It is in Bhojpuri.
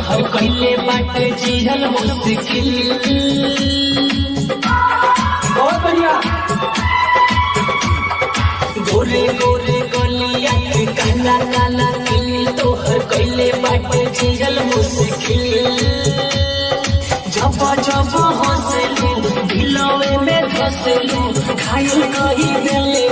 तोहर कैले बाटे जिहल मुश्किल बहुत बढ़िया गोरे गोरे गलिया के काला काला तिल तोहर कैले बाटे जिहल मुश्किल जब जब हंसलू दिलवे में धसलू घायल कही दिले